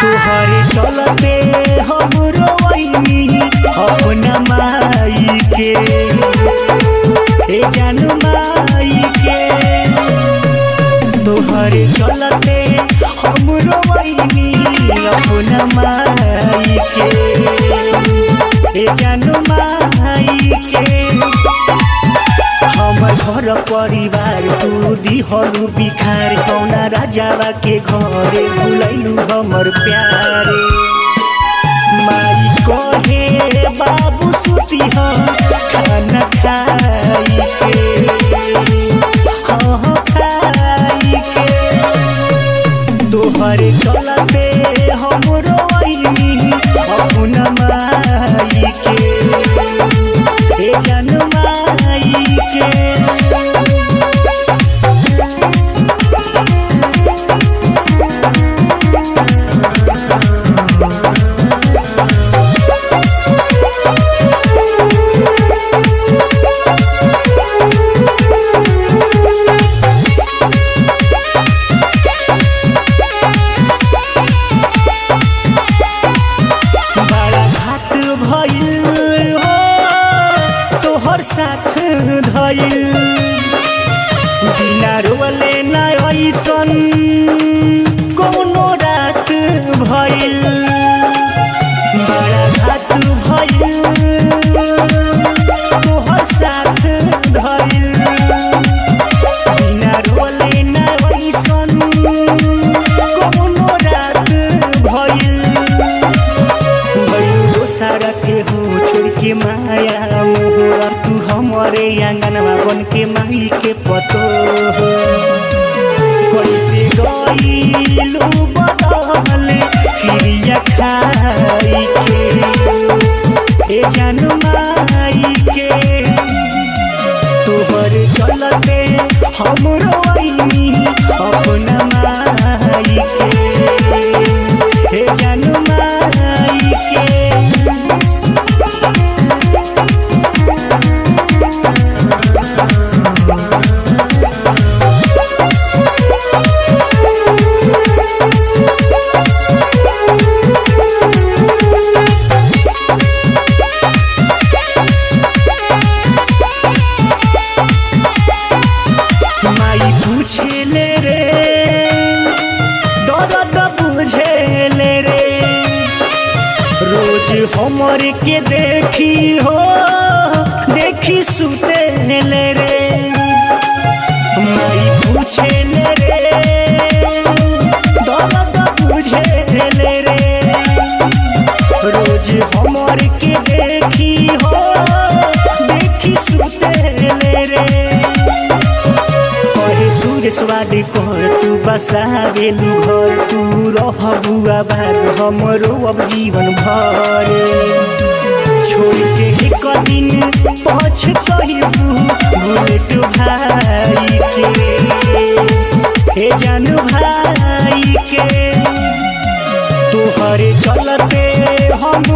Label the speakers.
Speaker 1: तोहरे चलते हम रोइनी अपना माई के ए जानू माई के तोहरे चलते हम रोइनी अपना माई के ए जानू माई के हमर घर परिवार तू दिहलु बिखार कौना राजावा के घरे भुलैलु हमर प्यारे माई कहे बाबू सुती ह खाना खाई के हाँ हाँ खाई के तोहरे चलते हम रोइनी अपना माई के ए जानू माई के बड़ा घात भइल हो तोहर साथ धइल बिना रोले ना ऐसन कोनो रात भइल बड़ा घात भइल तोहर साथ धइल बिना रोले ना ऐसन कोनो रात भइल भइलो सारा के हो छोड़ के माया मोहरा तू हमारे आंगनवा बन के माई के पतो हो कैसे गइलू बदल चिड़िया खाई के ए जानू माई के तोहर चलते हम रोइनी अपना माई के हे जानू माई के माई पूछे ले रे दर्द बुझे ले रे रोज हमर के देखी हो देखी सुते ले रे माई पूछे ले रे दर्द बुझे ले रे रोज हमर के देखी हो देखी सुते ले रे कहे सुरेश वाडी कर तू बसावेलु घर तू रह बुआ बाद हमरो अब जीवन भर छोड़ के एक दिन पछ कहबू बुलेट भाई के हे जानू भाई के तोहरे चलते हम